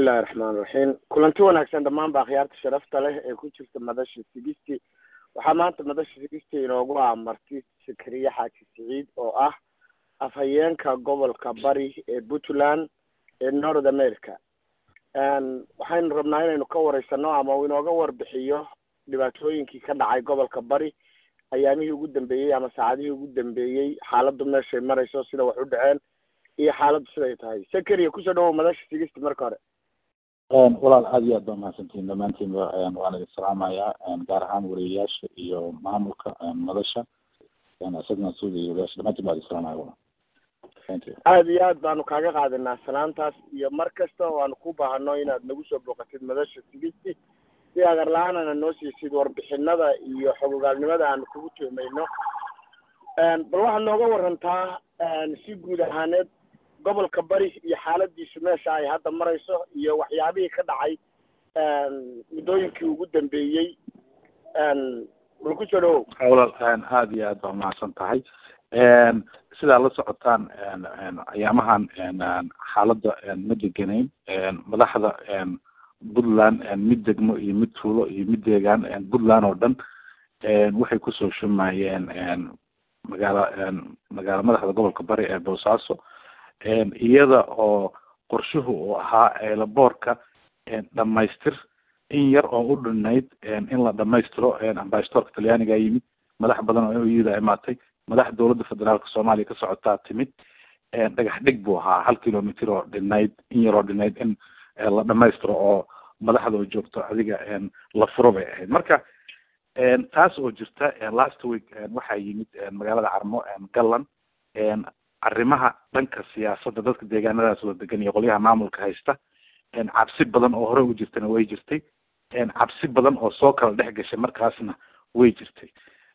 bismillahi raxmaan raxiim kulanti wanaagsan dhammaan ba akhyaarta sharafta leh ee ku jirta madasha sigisti waxaa maanta madasha sigisti inoogu amartay sakariye xaaji siciid oo ah afhayeenka gobolka bari ee puntland ee north america waxaynu rabnaa inaynu ka wareysano ama uu inooga warbixiyo dhibaatooyinkii ka dhacay gobolka bari ayaamihii ugu dambeeyey ama saacadihii ugu dambeeyey xaaladdu meeshay marayso sida wax u dhaceen iyo xaaladdu siday tahay sakariya kusoo dhawow madasha sigisti marka hore walaal aada iyo aad baa mahadsantihin dhammaantiinba waan idin salaamayaa gaar ahaan wariyayaasha iyo maamulka madasha isagna suuda iyo wariyaasha dhamaantiin baa idin salaamaya walaal thank you aada iyo aad baanu kaaga qaadanaa salaantaas iyo mar kasta oo aanu ku baahano inaad nagu soo booqatid madasha sigisti si agar la-aanana noo siisid warbixinada iyo xogogaalnimada aanu kugu tuhmayno bal waxaad nooga warantaa si guud ahaaneed gobolka bari iyo xaaladiisu meesha ay hadda marayso iyo waxyaabihii ka dhacay muddooyinkii ugu dambeeyey bal kusoo dhawow walaal aada iyo aad baa mahadsan tahay sidaa la socotaan ayaamahan xaaladda ma deganayn madaxda puntland mid degmo iyo mid tuulo iyo mid deegaan puntland oo dhan waxay kusoo shumayeen magaala magaala madaxda gobolka bari ee boosaaso iyada oo qorshuhu uu ahaa eelaboorka dhamaystir in yar oo u dhinayd in la dhamaystiro ambasadorka talyaaniga yimid madax badan oo iyada imaatay madax dowladda federaalka soomaaliya ka socotaa timid dhagax dhig buu ahaa hal kilomitr oo dhinayd in yar oo dhinayd in la dhamaystiro oo madaxda oo joogto adiga la furo bay ahayd marka taas oo jirta last week waxaa yimid magaalada carmo galland arrimaha dhanka siyaasadda dadka deegaanadaas wada degan iyo qolyaha maamulka haysta cabsi badan oo hore u jirtana way jirtay cabsi badan oo soo kala dhex gashay markaasna way jirtay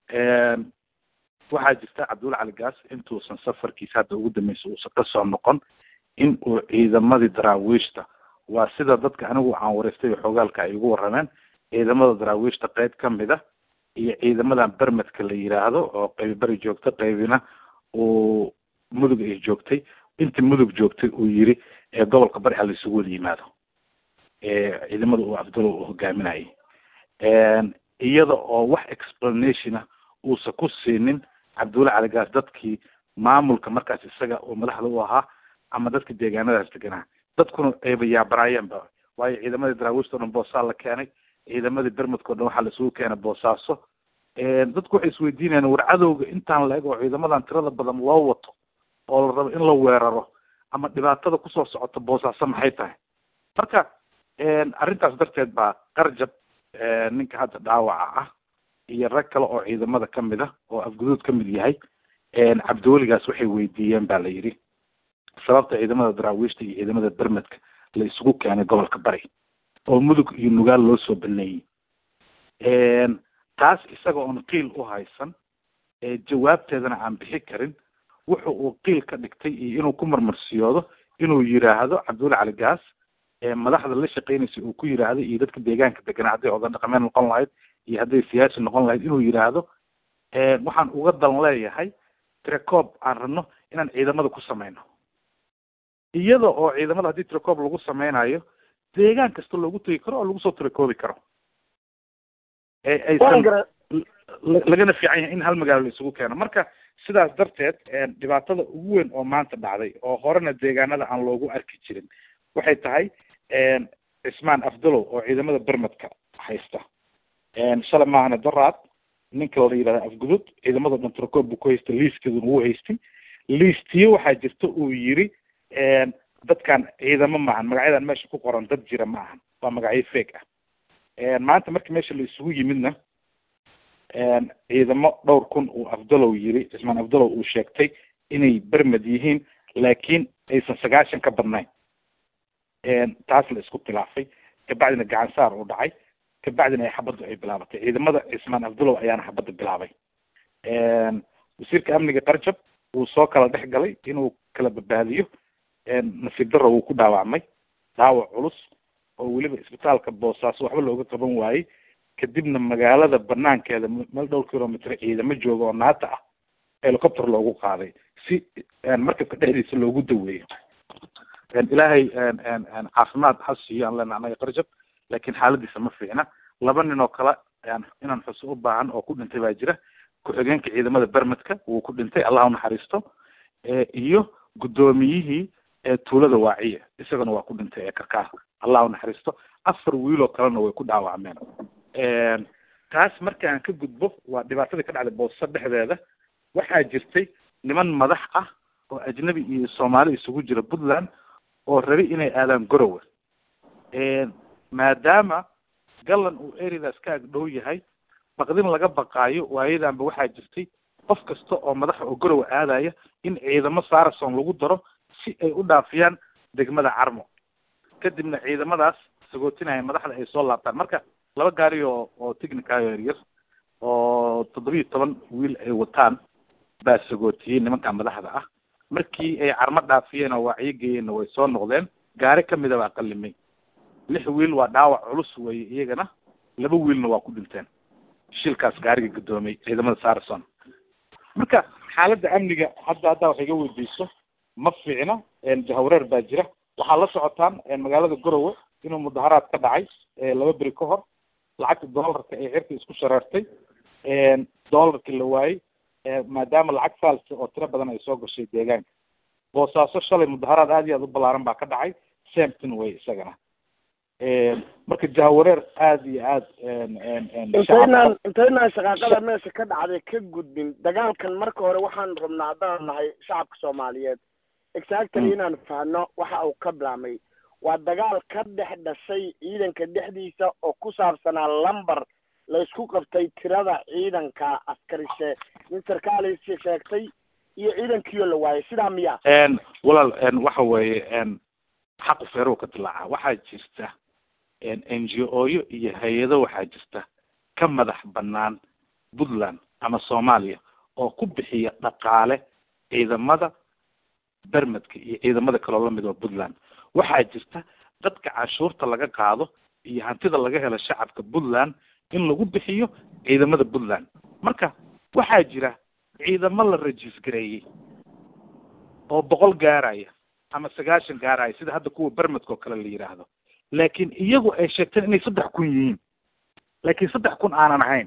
waxaa jirta cabdulla cali gaas intuusan safarkiisa hadda ugu dambeysa uusan kasoo noqon in uu ciidamadii daraawiishta waa sida dadka anigu aan wareystay xoogaalka ay igu warrameen ciidamada daraawiishta qeyb kamid a iyo ciidamadan bermedka la yiraahdo oo qaybi beri joogta qaybina uu mudug ay joogtay intii mudug joogtay uu yiri ee gobolka bari ha la isugu wada yimaado ciidamada uu abdulla uu hogaaminayay iyada oo wax explanation ah uusan ku siinin cabdulla caligaas dadkii maamulka markaas isaga oo madaxda u ahaa ama dadka deegaanadaas deganaa dadkuna ayba yaabaraayeenba waayo ciidamadii daraawiishta o dhan boosaa la keenay ciidamadii bermedka o dhan waxaa la isugu keenay boosaaso dadku waxay isweydiinayaan war cadowga intaan la eg oo ciidamadan tirada badan loo wato oo la rabo in la weeraro ama dhibaatada kusoo socota boosaaso maxay tahay marka arrintaas darteed baa qarjab ninka hadda dhaawaca ah iyo rag kale oo ciidamada kamid ah oo afguduud kamid yahay cabdiweligaas waxay weydiiyeen ba la yidhi sababta ciidamada daraawiishta iyo ciidamada bermedka la isugu keenay gobolka bari oo mudug iyo nugaal loo soo baneeyey taas isaga oon qiil u haysan jawaabteedana aan bixi karin wuxa uu qiil ka dhigtay iyo inuu ku marmarsiyoodo inuu yiraahdo cabdulla cali gaas madaxda la shaqeynaysa uu ku yiraahdo iyo dadka deegaanka deganaa hadday odan dhaqameed noqon lahayd iyo hadday siyaasi noqon lahayd inuu yiraahdo waxaan uga dan leeyahay trecoob aan rabno inaan ciidamada ku sameyno iyada oo ciidamada haddii trecoob lagu sameynayo deegaan kasta loogu tegi karo oo lagu soo trecoobi karo aysan lagana fiican yahay in hal magaalo la isugu keeno marka sidaas darteed dhibaatada ugu weyn oo maanta dhacday oo horena deegaanada aan loogu arki jirin waxay tahay cismaan afdalow oo ciidamada bermedka haysta shalay maahane daraad ninka la yidhahda afgudud ciidamada dhan trecoob buu ku haystay liiskeeduna wuu haystay liistiyo waxaa jirta uu yiri dadkan ciidamo maahan magacyadan meesha ku qoran dad jira ma ahan waa magacyo fake ah maanta markii meesha la isugu yimidna ciidamo dhowr kun uu afdalow yiri cismaan afdalow uu sheegtay inay bermed yihiin laakiin aysan sagaashan ka badnayn taas la isku khilaafay kabacdina gacan saar uu dhacay kabacdina ay xabaddu ay bilaabatay ciidamada cismaan afdalow ayaana xabadda bilaabay wasiirka amniga qarjab wuu soo kala dhex galay inuu kala badbaadiyo nasiib darro wuu ku dhaawacmay dhaawac culus oo weliba isbitaalka boosaaso waxba looga qaban waayey kadibna magaalada banaankeeda meel dhowr kilomitr ciidamo jooga oo naata ah helicopter loogu qaaday si markabka dhexdiisa loogu daweeyo ilaahay caafimaad ha siiyo aan lena anaga qarjab laakiin xaaladiisa ma fiicna laba nin oo kale inaan xuso u baahan oo ku dhintay baa jira ku-xigeenka ciidamada bermedka wuu ku dhintay allah unaxariisto iyo guddoomiyihii tuulada waaciya isagana waa ku dhintay ee karkaar allah unaxariisto afar wiiloo kalena way ku dhaawacmeen taas markaan ka gudbo waa dhibaatadii ka dhacday booso dhexdeeda waxaa jirtay niman madax ah oo ajnabi iyo soomaali isugu jira puntland oo rabi inay aadaan gorowe maadaama gallan uu eridaas ka ag dhow yahay baqdin laga baqaayo waayadanba waxaa jirtay qof kasta oo madaxa oo gorowe aadaya in ciidamo sarason lagu daro si ay u dhaafiyaan degmada carmo kadibna ciidamadaas sagootinaya madaxda ay soo laabtaan marka laba gaari oo oo technicayo yaryar oo toddobiyo toban wiil ay wataan baa sagootiyey nimanka madaxda ah markii ay carmo dhaafiyeen oo wacyo geeyeenna way soo noqdeen gaari kamida baa qalimay lix wiil waa dhaawac culus weeye iyagana laba wiilna waa ku dhinteen shilkaas gaariga guddoomay ciidamada sarison marka xaaladda amniga hadda haddaa wax iga weydiiso ma fiicna jahwareer baa jira waxaa la socotaan magaalada gorowe inuu mudaharaad ka dhacay laba beri ka hor lacagta doolarka ee cirka isku shareertay doolarkii la waayey maadaama lacag faalsa oo tiro badan ay soo gashay deegaanka boosaaso shalay mudaharaad aad iyo aad u ballaaran baa ka dhacay samton way isagana marka jahawareer aada iyo aad intaynaan intaynaan shaqaaqada meesha ka dhacday ka gudbin dagaalkan marka hore waxaan rabnaa haddaan nahay shacabka soomaaliyeed exactly inaan fahno waxa uu ka bilaamay waa dagaal ka dhex dhashay ciidanka dhexdiisa oo ku saabsanaa lumber la isku qabtay tirada ciidanka askarishe in sarkaalisi sheegtay iyo ciidankiioo la waayay sidaa miya walaal waxa weeye xaqu feerow ka dilaaca waxaa jirta n g o yo iyo hay-ado waxaa jirta ka madax banaan puntland ama soomaaliya oo ku bixiya dhaqaale ciidamada bermedka iyo ciidamada kaloo lamid oo puntland waxaa jirta dadka canshuurta laga qaado iyo hantida laga helo shacabka puntland in lagu bixiyo ciidamada puntland marka waxaa jira ciidamo la regisgareeyey oo boqol gaaraya ama sagaashan gaaraya sida hadda kuwa bermedka oo kale la yidhaahdo laakiin iyagu ay sheegteen inay saddex kun yihiin laakiin saddex kun aanan ahayn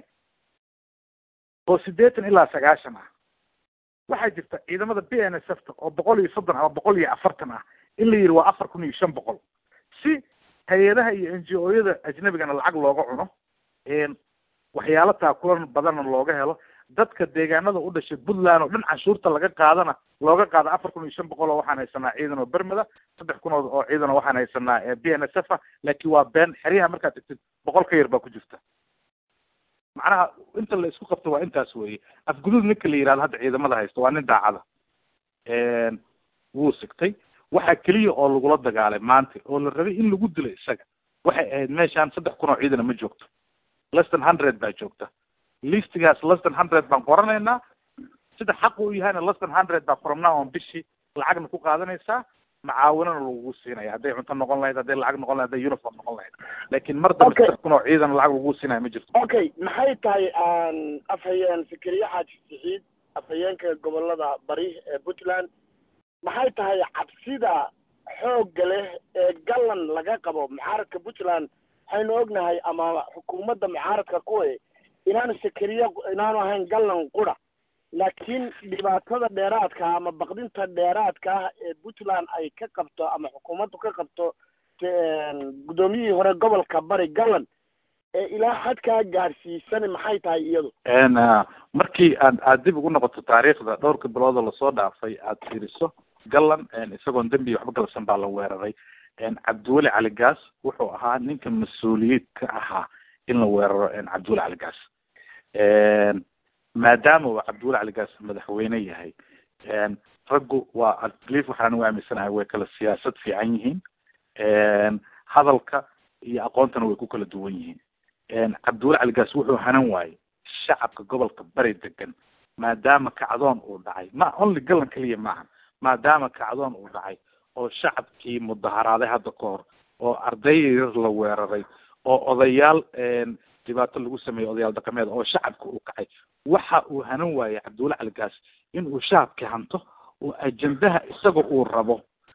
oo siddeetan ilaa sagaashan ah waxaa jirta ciidamada b n s f ta oo boqol iyo soddon ama boqol iyo afartan ah in la yidhi waa afar kun iyo shan boqol si hay-adaha iyo n g o yada ajnabigana lacag looga cuno waxyaalo taakulan badanna looga helo dadka deegaanada u dhashay puntland oo dhan canshuurta laga qaadana looga qaado afar kun iyo shan boqol oo waxaan haysanaa ciidan oo bermeda saddex kun oo ciidan oo waxaan haysanaa b n s f a laakiin waa been xeryaha markaad tegtid boqol ka yar baa ku jirta macnaha inta la isku qabto waa intaas weeye afguduud ninka la yihahdo hadda ciidamada haysta waa nin daacada wuu sigtay waxaa keliya oo lagula dagaalay maanta oo la rabay in lagu dilo isaga waxay ahayd meeshaan saddex kun oo ciidana ma joogto less than hundred baa joogta listigaas less than hundred baan qoranaynaa sida xaq u yahayna less than hundred baa qoromnaa on bishii lacagna ku qaadanaysaa macaawinana lagugu siinaya hadday cunto noqon lahayd hadday lacag noqon lahayd hadday uniform noqon lahayd laakiin mar dambe saddex kun oo ciidan lacag lagugu siinaya ma jirto okay maxay tahay afhayeen fikriye xaaji siciid afhayeenka gobolada bari ee puntland maxay tahay cabsida xoogga leh ee gallan laga qabo mucaaradka puntland waxaynu ognahay ama xukuumadda mucaaradka kuwe inaanu sakariye inaanu ahayn gallan qura laakiin dhibaatada dheeraadka ama baqdinta dheeraadka ah ee puntland ay ka qabto ama xukuumaddu ka qabto guddoomiyihii hore gobolka bari gallan ee ilaa xadkaa gaadhsiisan maxay tahay iyadu markii aad aad dib ugu noqoto taariikhda dhowrka bilood oo lasoo dhaafay aad fiiriso gallan isagoon dembi waxba galsan baa la weeraray cabdiweli cali gaas wuxuu ahaa ninka mas-uuliyiid ka ahaa in la weeraro cabdiweli cali gaas maadaama uu cabdiweli cali gaas madaxweyne yahay raggu waa belief waxaan u aaminsanahay way kala siyaasad fiican yihiin hadalka iyo aqoontana way ku kala duwan yihiin cabdiweli cali gaas wuxuu hanan waayey shacabka gobolka bari degan maadaama kacdoon uu dhacay ma only gallan keliya maaha maadaama kacdoon uu dhacay oo shacabkii mudaharaaday hadda ka hor oo arday yar la weeraray oo odayaal dhibaato lagu sameeyey odayaal dhaqameed oo shacabka uu kacay waxa uu hanan waayey cabdiweli cali gaas in uu shacabkii hanto oo ajendaha isaga uu rabo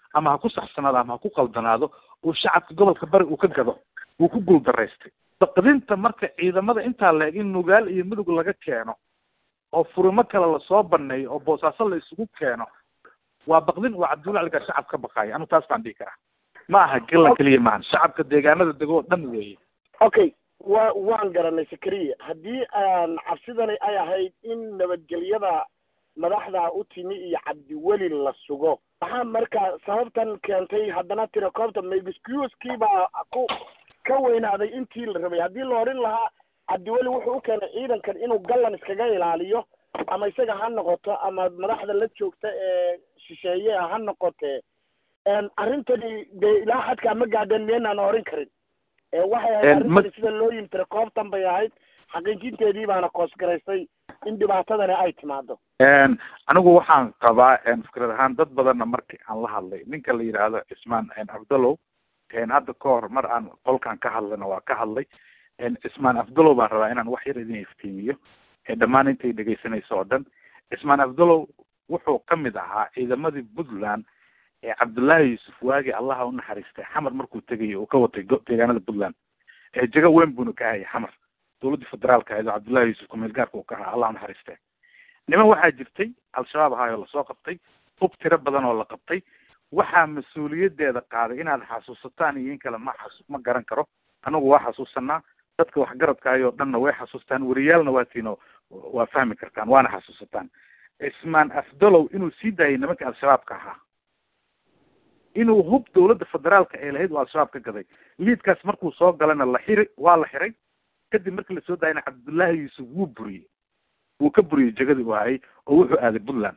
ama ha ku saxsanaado ama ha ku qaldanaado uu shacabka gobolka bari uu ka gado wuu ku guuldaraystay baqdinta marka ciidamada intaa la eg in nugaal iyo mudug laga keeno oo furimo kale lasoo baneeyo oo boosaaso la isugu keeno waa baqdin uu cabdulla caligaas shacab ka baqaayo anu taas baan dhihi karaa ma aha galan keliya maahan shacabka deegaanada dego oo dhan weeye okay wa waan garanay sakariya haddii aan cabsidani ay ahayd in nabadgelyada madaxda u timi iyo cabdiweli la sugo maxaa marka sababtan keentay haddana tirakoobta maexcuskii baa ku ka weynaaday intii la rabay haddii la odhan lahaa cabdiweli wuxuu u keenay ciidankan inuu gallan iskaga ilaaliyo ama isaga ha noqoto ama madaxda la joogta ee shisheeye ha noqotee arrintani dee ilaa xadkaa ma gaadheen miyaynaan oran karin waxay ahayd arrintani sida loo yimi tirakoobtan bay ahayd xaqiijinteedii baana koosgaraysay in dhibaatadani ay timaado anigu waxaan qabaa fikrad ahaan dad badanna markii aan la hadlay ninka la yidhaahdo cismaan abdalow hadda ka hor mar aan qolkan ka hadlayna waa ka hadlay cismaan abdalow baan rabaa inaan wax yar idin iftiimiyo dhammaan intay dhegaysanayso oo dhan cismaan abdalow wuxuu kamid ahaa ciidamadii puntland ee cabdullaahi yuusuf waagi allaha u naxariistay xamar markuu tegayo uu ka watay deegaanada puntland jego weyn buuna ka hayay xamar dawladda federaalka ahayd oo cabdullahi yuusuf kumeel gaarka uu ka ahaa allah u naxariistay niman waxaa jirtay al-shabaab ahaayoo lasoo qabtay hub tiro badan oo la qabtay waxaa mas-uuliyadeeda qaaday inaad xasuusataan iyo in kale ma xasu ma garan karo anagu waa xasuusanaa dadka waxgaradkaayoo dhanna way xasuustaan wariyaalna waa tiino waa fahmi kartaan waana xasuusataan cismaan afdalow inuu sii daayay nimanka al-shabaabka ahaa inuu hub dawladda federaalka ee lahayd uu al-shabaab ka gaday liidkaas markuu soo galana la xiri waa la xiray kadib markii lasoo daayana cabdullaahi yuusuf wuu buriyey wuu ka buriyey jegadii u hayay oo wuxuu aaday puntland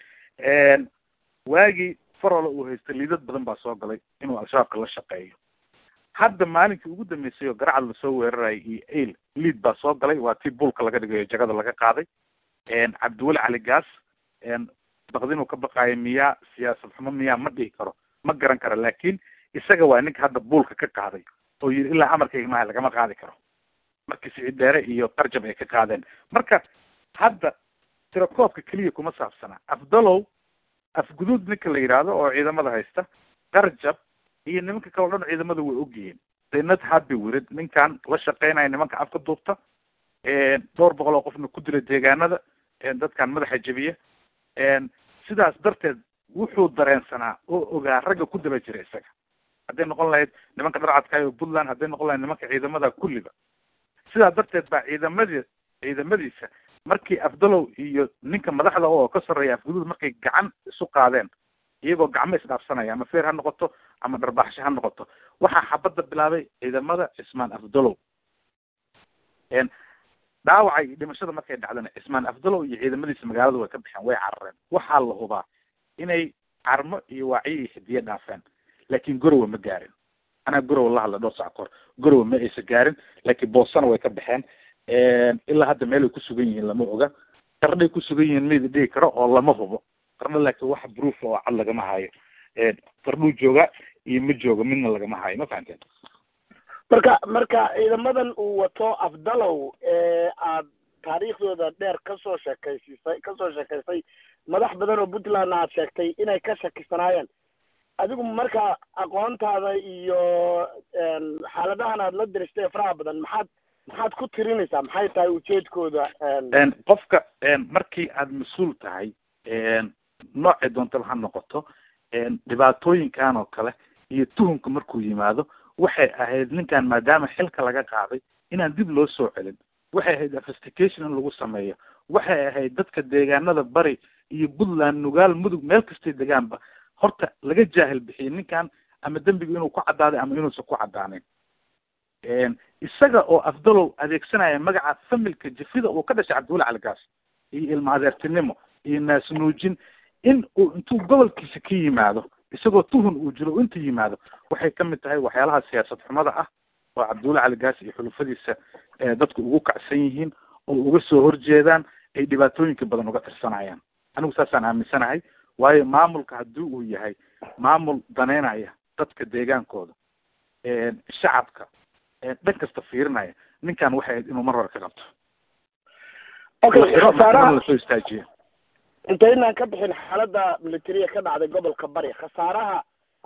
waagii farola uu haystay liidad badan baa soo galay inuu al-shabaabka la shaqeeyo hadda maalinkii ugu dambeysay oo garacad lasoo weerarayay iyo ail liid baa soo galay waa tii buulka laga dhigayo jagada laga qaaday cabdiweli cali gaas baqdinuu ka baqaayo miyaa siyaasad xumo miyaa ma dhihi karo ma garan karo laakin isaga waa ninka hadda buulka ka qaaday oo yidhi ilaa amarkayga maaha lagama qaadi karo markii siciid dheere iyo qarjab ay ka qaadeen marka hadda tirakoobka keliya kuma saabsana afdalow afguduud ninka la yidhaahdo oo ciidamada haysta qarjab iyo nimanka kale o dhan ciidamada way ogyihiin daynad habi wirid ninkan la shaqeynaya nimanka afka duubta dhowr boqol oo qofna ku dila deegaanada dadkan madaxa jebiya sidaas darteed wuxuu dareensanaa oo ogaa ragga ku daba jira isaga hadday noqon lahayd nimanka dharcadkaayo puntland hadday noqon lahayd nimanka ciidamada kulliba sidaa darteed baa ciidamadi ciidamadiisa markii afdalow iyo ninka madaxda oo ka sarreeya afguduud markay gacan isu qaadeen iyagoo gacmo isdhaafsanaya ama feer ha noqoto ama dharbaaxsho ha noqoto waxaa xabadda bilaabay ciidamada cismaan afdalow dhaawaca iyo dhimashada markay dhacdana cismaan afdalow iyo ciidamadiisa magaalada way ka baxeen way carareen waxaa la hubaa inay carmo iyo waaciyo iyo xidiye dhaafeen laakin gorowa ma gaarin anaa gorowa la hadla dhowr sac kahor gorowa ma aysa gaarin laakiin boosana way ka baxeen ilaa hadda meelay ku sugan yihiin lama oga qarnay ku sugan yihiin mayda dhigi karo oo lama hubo qarna laakiin wax proof oo cad lagama hayo qarnuu jooga iyo ma jooga midna lagama hayo ma fahanteen marka marka ciidamadan uu wato afdalow ee aad taariikhdooda dheer kasoo sheekaysiisay kasoo sheekaysay madax badan oo puntland aad sheegtay inay ka shakisanaayeen adigu marka aqoontaada iyo xaaladahan aad la diristay ee faraha badan maxaad maxaad ku tirinaysaa maxay tahay ujeedkooda qofka markii aad mas-uul tahay noocay doontaba ha noqoto dhibaatooyinkan oo kale iyo tuhunka markuu yimaado waxay ahayd ninkan maadaama xilka laga qaaday inaan dib loo soo celin waxay ahayd investigation in lagu sameeyo waxay ahayd dadka deegaanada bari iyo puntland nugaal mudug meel kastay degaanba horta laga jaahil bixiyay ninkan ama dembigu inuu ku caddaaday ama inuusan ku caddaanin isaga oo afdalow adeegsanaya magaca familka jafida uu ka dhashay cabdiweli caligaas iyo ilma adeertinimo iyo naasnuujin in uu intuu gobolkiisa ka yimaado isagoo tuhun uu jiro u inta yimaado waxay kamid tahay waxyaalaha siyaasad xumada ah oo cabdiweli caligaas iyo xulufadiisa dadku ugu kacsan yihiin oo uga soo horjeedaan ay dhibaatooyinka badan uga tirsanayaan anigu saasaan aaminsanahay waayo maamulka haddii uu yahay maamul daneynaya dadka deegaankooda shacabka dhan kasta fiirinaya ninkan waxay ahayd inuu mar hore ka qabto okay khasaaraha lasoo istaajiyo intaynaan ka bixin xaaladda militariya ka dhacday gobolka bari khasaaraha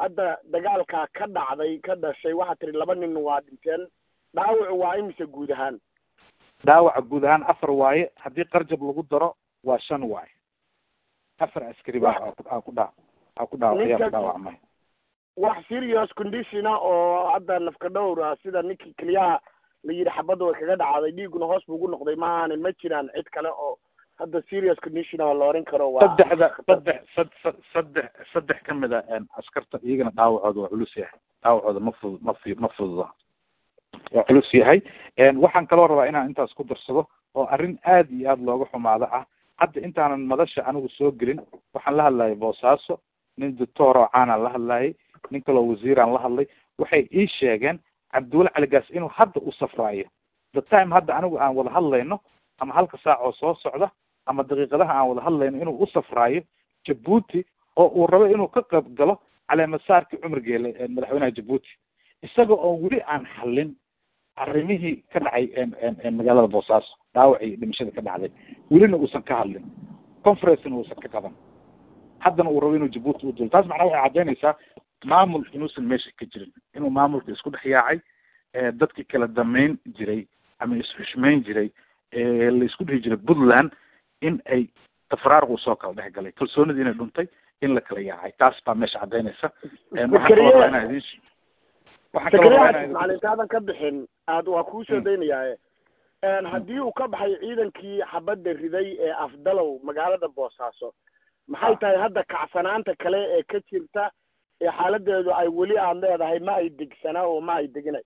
hadda dagaalkaa ka dhacday ka dhashay waxaa tiri laba nin waa dhinteen dhaawacu waa imise guud ahaan dhaawaca guud ahaan afar waaye haddii qarjab lagu daro waa shan waaye afar askari baa aa ku dhaa aa ku dhaawac ayaa ku dhaawacmay wax serious conditiona oo hadda nafka dhowr ah sida ninkii keliyaha la yidhi xabadda way kaga dhacday dhiiguna hoos buu ugu noqday ma ahaanin ma jiraan cid kale oo hadda serious condition oo la oran karo waa saddexda saddex sad saddex saddex ka mid a askarta iyagana dhaawacooda waa culus yahay dhaawacooda ma fudud ma fi ma fududa waa culus yahay waxaan kaloo rabaa inaan intaas ku darsado oo arrin aad iyo aad looga xumaado ah hadda intaanan madasha anigu soo gelin waxaan la hadlayay boosaaso nin doctor oo caanaan la hadlayay nin kaloo wasiiraan la hadlay waxay ii sheegeen cabdiweli caligaas inuu hadda u safraayo the time hadda anigu aan wada hadlayno ama halka saac oo soo socda ama daqiiqadaha aan wada hadlayno inuu u safraayo jabuuti oo uu rabo inuu ka qayb galo caleemasaarkii cumrigeele madaxweynaha jabuuti isaga oo weli aan xallin arrimihii ka dhacay magaalada boosaaso dhaawac iyo dhimashada ka dhacday welina uusan ka hadlin conferencena uusan ka qaban haddana uu rabo inuu jabuuti u dulo taas macnaa waxay caddaynaysaa maamul inuusan meesha ka jirin inuu maamulka isku dhex yaacay dadkii kala damayn jiray ama isxushmayn jiray la isku dhihi jiray puntland in ay tafraaruq usoo kala dhex galay kalsoonidii inay dhuntay in la kala yaacay taas baa meesha caddaynaysa waxaan kaloo rabaa inaan idin waxaan kaloo rabaa inaan idin macalintaadan ka bixin aad waa kuu soo daynayaaye haddii uu ka baxay ciidankii xabadda riday ee afdalow magaalada boosaaso maxay tahay hadda kacsanaanta kale ee ka jirta ee xaaladeedu ay weli aad leedahay ma ay degsanaa oo ma ay deginay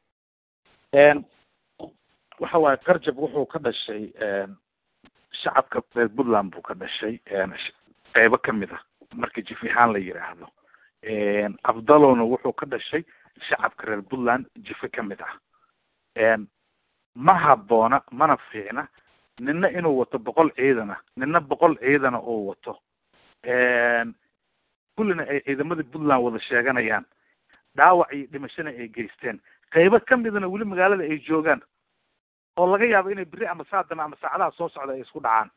waxa waaye qarjab wuxuu ka dhashay shacabka reer puntland buu ka dhashay qeybo kamid ah marka jifihaan la yidhaahdo afdalowna wuxuu ka dhashay shacabka reer puntland jife kamid ah ma habboona mana fiicna nina inuu wato boqol ciidana nina boqol ciidana uu wato kullina ay ciidamadii puntland wada sheeganayaan dhaawac iyo dhimashana ay geysteen qaybo kamidana weli magaalada ay joogaan oo laga yaabo inay beri ama saadama ama saacadaha soo socda ay isku dhacaan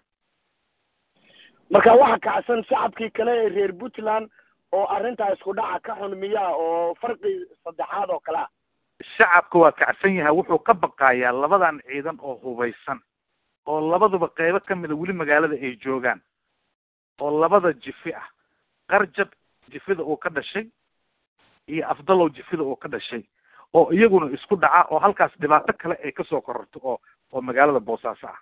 marka waxa kacsan shacabkii kale ee reer puntland oo arrintaa isku dhaca ka xun miyaa oo farqi saddexaad oo kale ah shacabka waa kacsan yahay wuxuu ka baqayaa labadan ciidan oo hubaysan oo labaduba qaybo kamida weli magaalada ay joogaan oo labada jifi ah qarjab jifida uu ka dhashay iyo afdalow jifida uu ka dhashay oo iyaguna isku dhaca oo halkaas dhibaato kale ay kasoo kororto oo oo magaalada boosaaso ah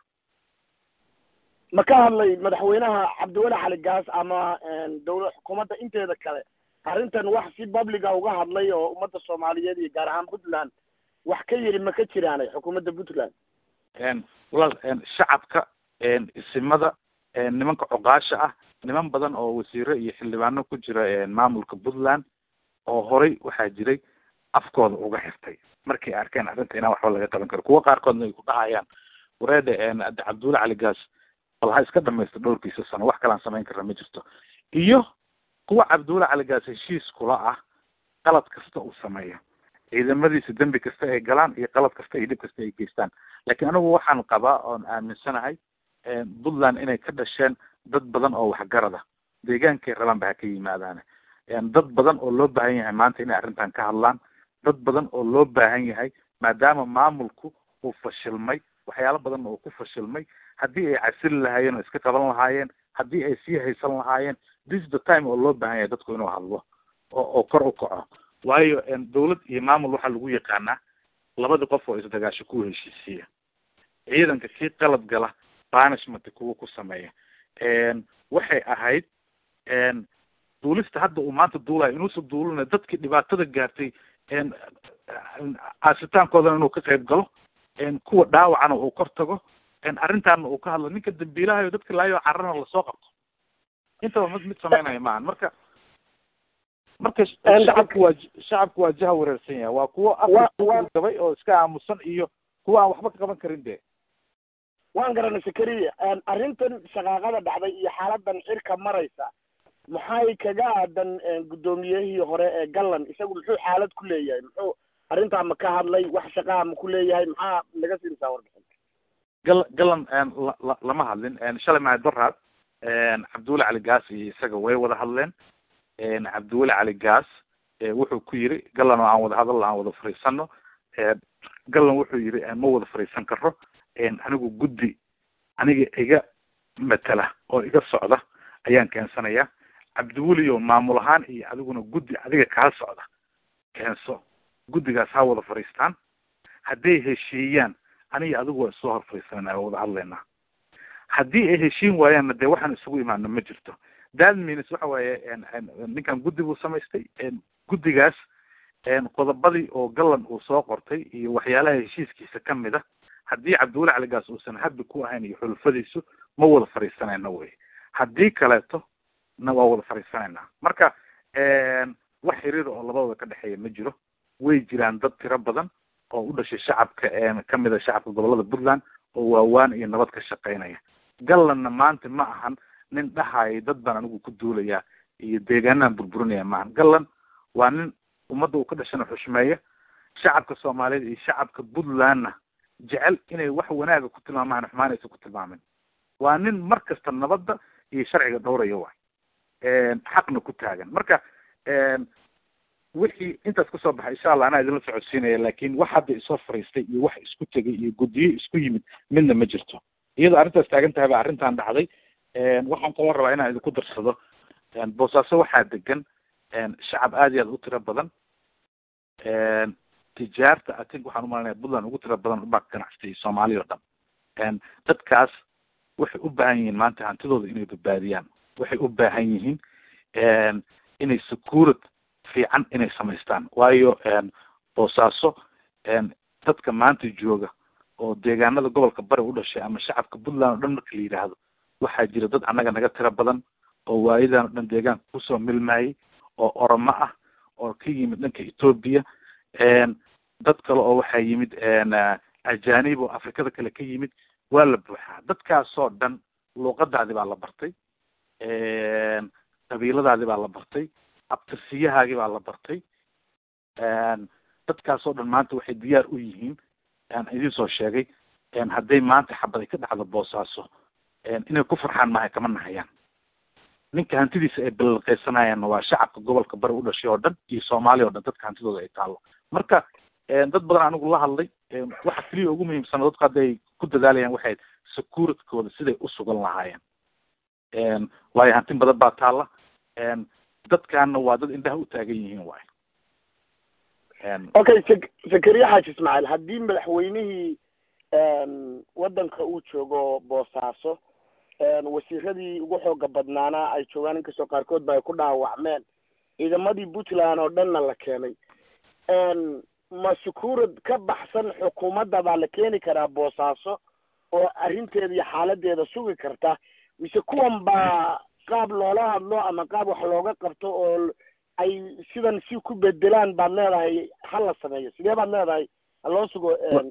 ma ka hadlay madaxweynaha cabdiweli xali gaas ama dawla xukuumadda inteeda kale arrintan wax si publica uga hadlay oo ummadda soomaaliyeed iyo gaar ahaan puntland wax ka yiri ma ka jiraanay xukuumadda puntland walaal shacabka isimada nimanka coqaasha ah niman badan oo wasiiro iyo xildhibaano ku jira maamulka puntland oo horay waxaa jiray afkooda uga xirtay markay arkeen arrinta inaan waxba laga qaban karo kuwa qaarkoodna ay ku dhahayaan wareede cabdulla cali gaas bal ha iska dhamaysto dhowrkiisa sano wax kalaan samayn karna ma jirto iyo kuwa cabdulla cali gaas heshiis kula ah qalad kasta uu sameeyo ciidamadiisa dembi kasta ay galaan iyo qalad kasta iyo dhib kasta ay geystaan laakiin anigu waxaan qabaa oon aaminsanahay puntland inay ka dhasheen dad badan oo waxgarada deegaankay rabaan ba ha ka yimaadaan dad badan oo loo baahan yahay maanta inay arrintan ka hadlaan dad badan oo loo baahan yahay maadaama maamulku uu fashilmay waxyaalo badanna uu ku fashilmay haddii ay casili lahaayeen oo iska qaban lahaayeen haddii ay sii haysan lahaayeen this is the time oo loo baahan yahay dadku inuu hadlo oo oo kor u kaco waayo dawlad iyo maamul waxaa lagu yaqaanaa labadii qof oo isdagaasho ku heshiisiya ciidanka kii qalad gala banishment kuwa ku sameeya waxay ahayd duulista hadda uu maanta duulayo inuusan duulina dadkii dhibaatada gaartay aasitaankoodana inuu ka qayb galo kuwa dhaawacana uu kor tago arrintaana uu ka hadlo ninka dambiilahayo dadka laayo carrana lasoo qabto intaba mid mid sameynaya maahan marka marka shacabku waa shacabku waa jaha wareersan yahay waa kuwo afka gabay oo iska aamusan iyo kuwa aan waxba ka qaban karin de waan garanay sakariya arrintan shaqaaqada dhacday iyo xaaladan cirka maraysa maxay kaga aadan guddoomiyihii hore ee gallan isagu muxuu xaalad ku leeyahay muxuu arrintaa ma ka hadlay wax shaqaa ma ku leeyahay maxaa naga siinaysaa warbixin gal gallan lama hadlin shalay mahay doraad cabdiweli cali gaas iyo isaga way wada hadleen cabdiweli cali gaas wuxuu ku yiri gallan oo aan wada hadal aan wada fariisano gallan wuxuu yiri ma wada fariisan karo anigu guddi aniga iga matala oo iga socda ayaan keensanayaa cabdiweli oo maamul ahaan iyo adiguna guddi adiga kaa socda keenso guddigaas ha wada fariistaan hadday heshiiyaan aniga adigu waa isoo hor fariisanana waa wada hadlaynaa haddii ay heshiin waayaanna dee waxaan isugu imaano ma jirto that means waxa waaye ninkan guddi buu samaystay guddigaas qodobadii oo gallan uu soo qortay iyo waxyaalaha heshiiskiisa kamid a haddii cabdiweli caligaas uusan habi ku ahayn iyo xulufadiisu ma wada fariisanayna wey haddii kaleeto na waa wada fariisanaynaa marka wax xiriir oo labadooda ka dhexeeya ma jiro way jiraan dad tiro badan oo u dhashay shacabka kamid a shacabka gobolada puntland oo waawaan iyo nabad ka shaqeynaya gallanna maanta ma ahan nin dhahaya dad baan anigu ku duulaya iyo deegaanaan burburinaya maahan gallan waa nin ummadda uu ka dhashana xushmeeya shacabka soomaaliyeed iyo shacabka puntlandna jecel inay wax wanaaga ku tilmaamaan xumaan aysan ku tilmaamin waa nin mar kasta nabadda iyo sharciga dhowraya waay xaqna ku taagan marka wixii intaas kasoo baxay insha allah anaa idinla socodsiinaya lakin wax hadda isoo fariistay iyo wax isku tegay iyo guddiyo isku yimid midna ma jirto iyadoo arrintaas taagan tahay ba arrintan dhacday waxaan kaloo rabaa inaan idinku darsado boosaaso waxaa degan shacab aad iyo aad u tiro badan tijaarta i think waxaan umalanaya puntland ugu tiro badan ubaa ganacsatay soomaaliya o dhan dadkaas waxay u baahan yihiin maanta hantidooda inay badbaadiyaan waxay u baahan yihiin inay securid fiican inay samaystaan waayo boosaaso dadka maanta jooga oo deegaanada gobolka bari u dhashay ama shacabka puntland o dhan marka la yidhaahdo waxaa jira dad annaga naga tiro badan oo waayadan o dhan deegaanka kusoo milmayay oo oromo ah oo ka yimid dhanka ethoobia dad kale oo waxaa yimid ajanib oo afrikada kale ka yimid waa la buuxaa dadkaasoo dhan luuqadaadi baa la bartay qabiiladaadi baa la bartay abtirsiyahaagi baa la bartay dadkaasoo dhan maanta waxay diyaar u yihiin aan idin soo sheegay hadday maanta xabad ay ka dhacdo boosaaso inay ku farxaan maahay kama nahayaan ninka hantidiisa ay ballanqeysanayaanna waa shacabka gobolka bari u dhashay oo dhan iyo soomaaliya o dhan dadka hantidooda ay taalo marka dad badan anigu la hadlay waxa keliya ugu muhiimsana dadku hadda ay ku dadaalayaan waxay securitykooda siday u sugan lahaayeen waayo hantin badan baa taalla dadkaana waa dad indhaha u taagan yihiin waay okay sek zakariya xaaji ismaaciil haddii madaxweynihii waddanka uu joogo boosaaso wasiiradii ugu xooga badnaana ay joogaan inkastoo qaarkood ba ay ku dhaawacmeen ciidamadii puntland oo dhanna la keenay ma sukuurad ka baxsan xukuumadda baa la keeni karaa boosaaso oo arrinteeda iyo xaaladeeda sugi karta mise kuwan baa qaab loola hadlo ama qaab wax looga qabto oo ay sidan si ku bedelaan baad leedahay ha la sameeyo sidee baad leedahay ha loo sugo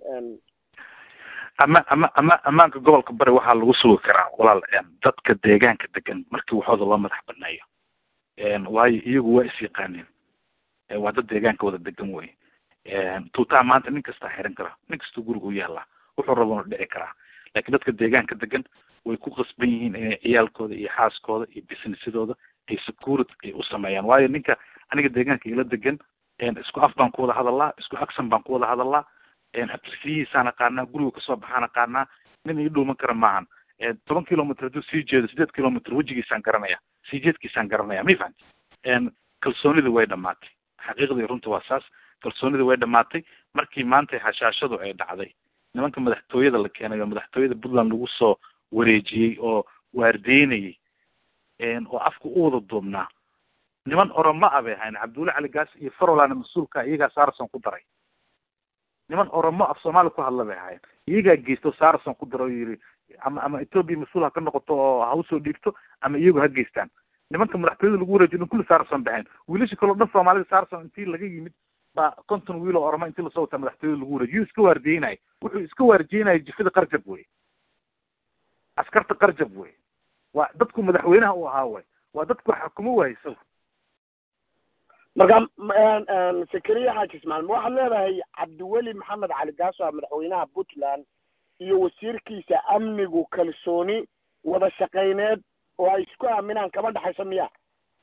ama ama ama ammaanka gobolka bari waxaa lagu sugi karaa walaal dadka deegaanka degan markii waxooda loo madax baneeyo waayo iyagu waa is yaqaaneen waa dad deegaanka wada degan wey tuutaha maanta nin kastaa xiran karaa nin kastuu guriga u yaallaa wuxuu rabana dhici karaa lakin dadka deegaanka degan way ku qasban yihiin inay ciyaalkooda iyo xaaskooda iyo businessadooda ay securit ay u sameeyaan waayo ninka aniga deegaanka ila degan isku af baan ku wada hadalaa isku aksan baan ku wada hadalaa abtirsiyihiisaan aqaanaa guriga kasoo baxaan aqaanaa nin ii dhuuman kara maahan toban kilomitr hadduu sii jeedo sideed kilomitr wejigiisaan garanaya sii jeedkiisaan garanaya ma fahanti kalsoonidii way dhamaatay xaqiiqdii runta waa saas kalsoonidii way dhamaatay markii maanta hashaashadu ay dhacday nimanka madaxtooyada la keenay oo madaxtooyada puntland lagu soo wareejiyey oo waardeynayay oo afka u wada duubnaa niman oromo a bay ahayn cabdulla cali gaas iyo farolana mas-uulka iyagaa sarson ku daray niman oromo af soomaali ku hadla bay ahayn iyagaa geysto sarson ku daro yiri ama ama ethoopia mas-uul ha ka noqoto oo ha usoo dhiibto ama iyagu ha geystaan nimanka madaxtooyada lagu wareejiyo dhan kulli sarson bay ahayn wiilasha kaleo dhan soomaalida sarson intii laga yimid baa konton wiil oo oromo intii lasoo wataa madaxtooyada lagu wareejiyo iska waardiyeynaya wuxuu iska waardiyeynaya jifada qarjab wey askarta qarjab wey waa dadku madaxweynaha u ahaa way waa dadku xakumo waay isagu marka zakariya xaaji ismaaiil ma waxaad leedahay cabdiweli maxamed cali gaaso a madaxweynaha puntland iyo wasiirkiisa amnigu kalsooni wada shaqayneed oo ay isku aaminaan kama dhexayso miya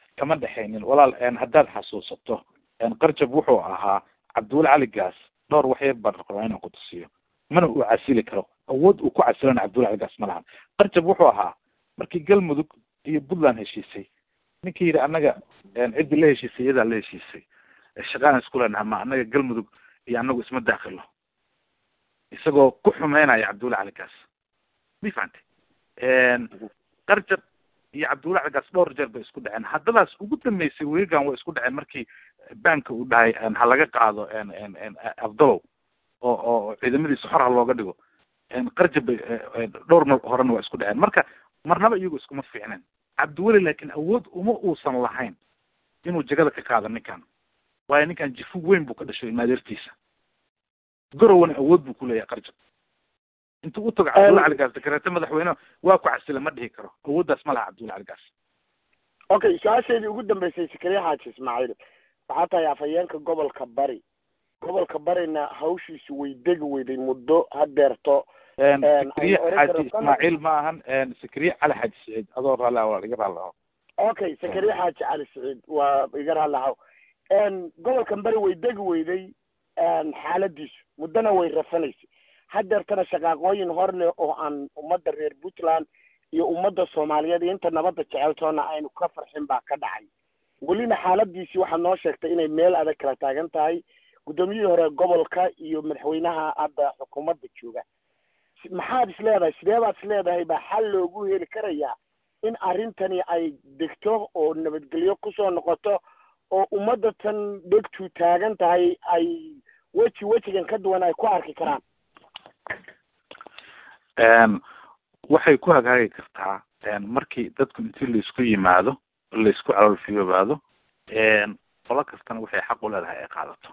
kama dhexaynin walaal haddaad xasuusato qarjab wuxuu ahaa cabdiweli cali gaas dhowr waxyar baan rabaa inaan ku tusiyo mana uu casili karo awood uu ku casilana cabdiweli cali gaas ma lahan qarjab wuxuu ahaa markii galmudug iyo puntland heshiisay ninkii yidhi annaga ciddii la heshiisay iyadaa la heshiisay shaqaan isku leenaha ma annaga galmudug iyo annagu isma daakilo isagoo ku xumeynaya cabdiweli cali gaas ma fahantay qarjab iyo cabdiweli cali gaas dhowr jeer bay isku dhaceen haddadaas ugu dambeysay weegan way isku dhaceen markii banka uu dhahay ha laga qaado afdalow oo oo ciidamadiisa xor ha looga dhigo qarjab bay dhowr mar horena waa isku dhaceen marka marnaba iyagu iskuma fiicneen cabdiweli laakiin awood uma uusan lahayn inuu jagada ka qaado ninkan waayo ninkan jifu weyn buu ka dhashay maadeertiisa gorowana awood buu kuleeyahay qarjab intuu u tago cabdulla cali gaas dakareete madaxweyne waa ku casila ma dhihi karo awooddaas ma laha cabdulla cali gaas okay su-aasheedii ugu dambeysay sakariya xaaji ismaaciil waxaa tahay afhayeenka gobolka bari gobolka barina hawshiisu way degi weyday muddo hadeerto sakariye xaaji ismaaciil ma ahan sakariye cali xaaji saciid adoo raalli waa iga raalli aho okay sakariye xaaji cali saciid waa iga raalli aho gobolkan bari way degi weyday xaaladiisu muddona way rafanaysay hadeertana shaqaaqooyin hor leh oo aan ummadda reer puntland iyo ummadda soomaaliyeed iyo inta nabadda jeceltoona aynu ka farxin baa ka dhacay welina xaaladiisii waxaad noo sheegtay inay meel adag kala taagan tahay guddoomiyihii hore gobolka iyo madaxweynaha hadda xukuumadda jooga maxaad is leedahay sidee baad is leedahay baa xal loogu heli karayaa in arrintani ay degto oo nabadgelyo kusoo noqoto oo ummadda tan dhegtu taagan tahay ay weji wejigan ka duwan ay ku arki karaan waxay ku hagaagi kartaa markii dadku intii laisku yimaado laisku caloolfiyoobaado qolo kastana waxay xaq u leedahay ay qaadato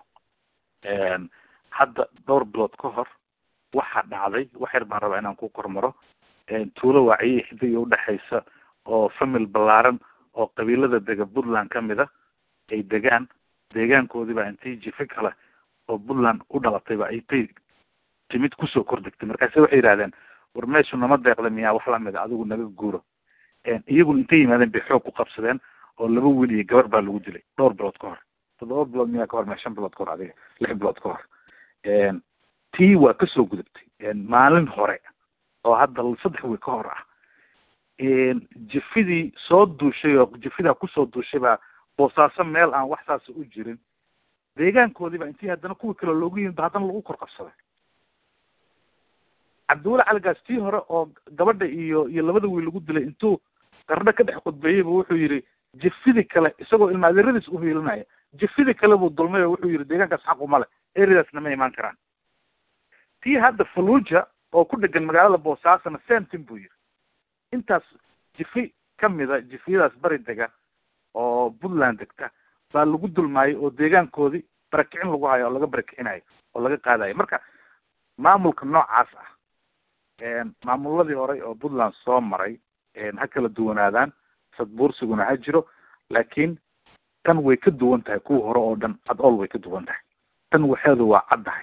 hadda dhowr bilood ka hor waxaa dhacday wax yar baan rabaa inaan ku kormaro tuulo waaciye xidiga udhexaysa oo famil ballaaran oo qabiilada dega puntland kamid a ay degaan deegaankoodii baa intii jife kale oo puntland u dhalatay ba aytay timid kusoo kordegtay markaase waxay yidhahdeen war meeshu nama deeqda miyaa wax lamida adigu naga guuro iyaguna intay yimaadeen bay xoog ku qabsadeen oo laba wiil iyo gabar baa lagu dilay dhowr bilood ka hor toddoba bilood miyaa ka hor maya shan bilood ka hor adiga lix bilood ka hor tii waa kasoo gudubtay maalin hore oo hadda saddex wiil ka hor ah jifidii soo duushay oo jifidaa kusoo duushay baa boosaaso meel aan wax saasa u jirin deegaankoodii baa intii haddana kuwii kale loogu yimid ba haddana lagu kor qabsaday cabdiweli caligaas tii hore oo gabadha iyo iyo labada wiil lagu dilay intuu qardho ka dhex khudbeeyeyba wuxuu yidhi jifidii kale isagoo ilmaadeeradiis u hiilinaya jifidii kale buu dulmay oo wuxuu yidhi deegaankaas xaqu male eridaasna ma imaan karaan tii hadda faluja oo ku dhegan magaalada boosaasana samtin buu yidhi intaas jifi kamida jifiyadaas bari dega oo puntland degta baa lagu dulmaayay oo deegaankoodii barakicin lagu hayo oo laga barakicinayo oo laga qaadayo marka maamulka noocaas ah maamuladii horey oo puntland soo maray ha kala duwanaadaan sadbuursiguna ha jiro laakiin tan way ka duwan tahay kuwa hore oo dhan ad ol way ka duwan tahay tan waxeedu waa caddahay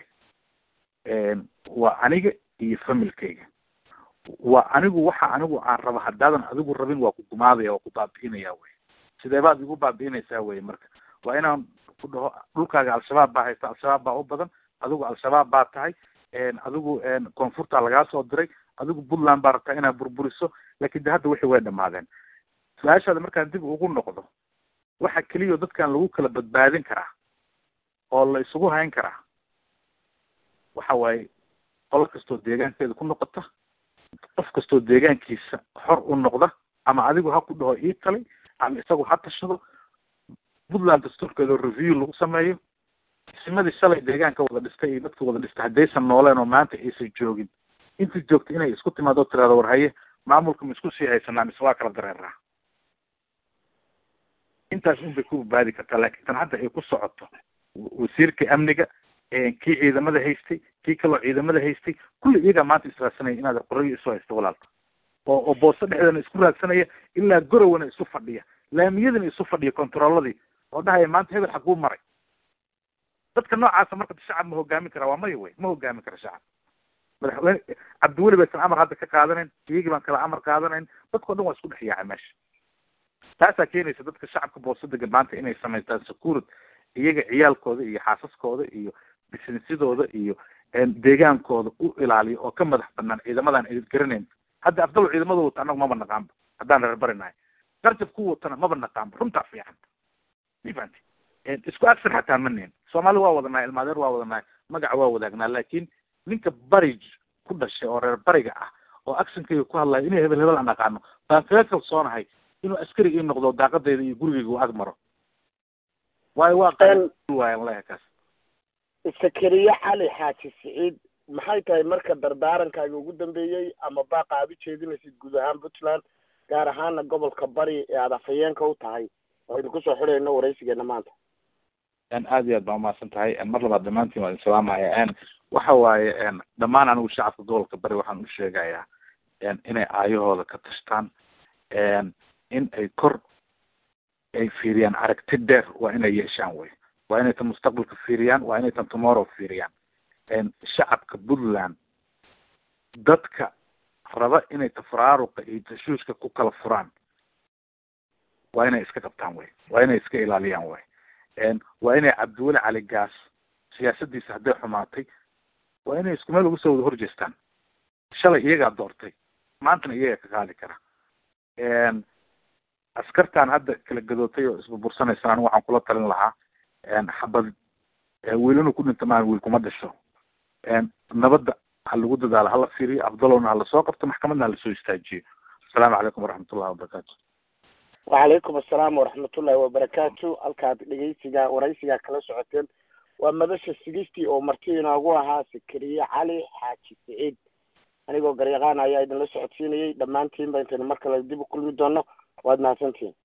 waa aniga iyo familkayga waa anigu waxa anigu aan raba haddaadan adigu rabin waa ku gumaadaya waa ku baabi'inaya wey sidee baad igu baabi'inaysaa wey marka waa inaan ku dhaho dhulkaaga al-shabaab baa haysta al-shabaab baa u badan adigu al-shabaab baa tahay adigu koonfurta lagaa soo diray adigu puntland baa rabtaa inaad burburiso lakin de hadda wixii way dhamaadeen su-aashaada markaan dib ugu noqdo waxa keliya dadkan lagu kala badbaadin karaa oo la isugu hayn karaa waxa waaye qolo kastoo deegaankeeda ku noqota qof kastoo deegaankiisa xor u noqda ama adigu ha ku dhaho ii talay ama isagu ha tashado puntland dastuurkeeda review lagu sameeyo isimadii shalay deegaanka wada dhistay iyo dadka wada dhistay haddaysan nooleen oo maanta aysan joogin intii joogta inay isku timaado tirahdo war haye maamulka ma isku sii haysanaa mise waa kala dareeraa intaas un bay ku badbaadi kartaa laakiin tan hadda ay ku socoto wasiirka amniga kii ciidamada haystay kii kaloo ciidamada haystay kulli iyagaa maanta israadsanaya inaad qorayo isu haysta walaalka oo oo boosto dhexdeena isku raadsanaya ilaa gorowana isu fadhiya laamiyadana isu fadhiya controlladii oo dhahaya maanta hebel xaguu maray dadka noocaasa marka shacab ma hogaamin karaa waa maya wey ma hogaamin kara shacab madaxweyne cabdiweli baysan amar hadda ka qaadanayn iyagii baan kala amar qaadanayn dadkao dhan waa isku dhex yaacay meesha taasaa keenaysa dadka shacabka booso degan maanta inay samaystaan securit iyaga ciyaalkooda iyo xaasaskooda iyo businessadooda iyo deegaankooda u ilaaliyo oo ka madax banaan ciidamadan ay garanayn hadda afdal ciidamada wata annagu maba naqaanba haddaan reerbarinahay qarjab ku watana maba naqaanba runtaa fiican mifanti isku agsan xataa manen soomaali waa wadanahay ilmaadeer waa wadanahay magaca waa wadaagnaa laakin ninka barij ku dhashay oo reer bariga ah oo actionkayga ku hadlayo inay hebel hebel aan aqaano baan kaga kalsoonahay inuu askari ii noqdo daaqadayda iyo gurigayga u ag maro waayo waa waayan leha kaas sakariye cali xaaji siciid maxay tahay marka dardaarankaaga ugu dambeeyey ama baaqa aad u jeedinaysid guud ahaan puntland gaar ahaana gobolka bari ee aada afhayeenka u tahay oo idinku soo xidhayno waraysigeena maanta aad iyo aad baa umahadsan tahay mar labaad dhamaantiin waa idin salaamaya waxa waaye dhammaan anigu shacabka gobolka bari waxaan u sheegayaa inay aayahooda ka tashtaan in ay kor ay fiiriyaan aragti dheer waa inay yeeshaan wey waa inay tan mustaqbalka fiiriyaan waa inay tan tomorrow fiiriyaan shacabka puntland dadka raba inay tafaraaruqa iyo tashuushka ku kala furaan waa inay iska qabtaan wey waa inay iska ilaaliyaan wey waa inay cabdiweli cali gaas siyaasadiisa hadday xumaatay waa inay isku meel uga soo wada horjeestaan shalay iyagaa doortay maantana iyagaa ka qaadi kara askartan hadda kala gadootay oo isburbursanaysan anigu waxaan kula talin lahaa xabad wiil inuu ku dhinto maan wiil kuma dhasho nabadda ha lagu dadaalo hala fiiriyo afdalowna hala soo qabto maxkamadna hala soo istaajiyo asalaamu calaykum waraxmatullahi wabarakaatu wacalaykum assalaam waraxmatullahi wabarakaatu halkaad dhegeysiga waraysigaa kala socoteen waa madasha sigistii oo marti inoogu ahaa sakariye cali xaaji siciid anigoo garyaqaan ayaa idinla socodsiinayay dhammaantiin ba intaynu mar kale dib u kulmi doono waad mahadsantihin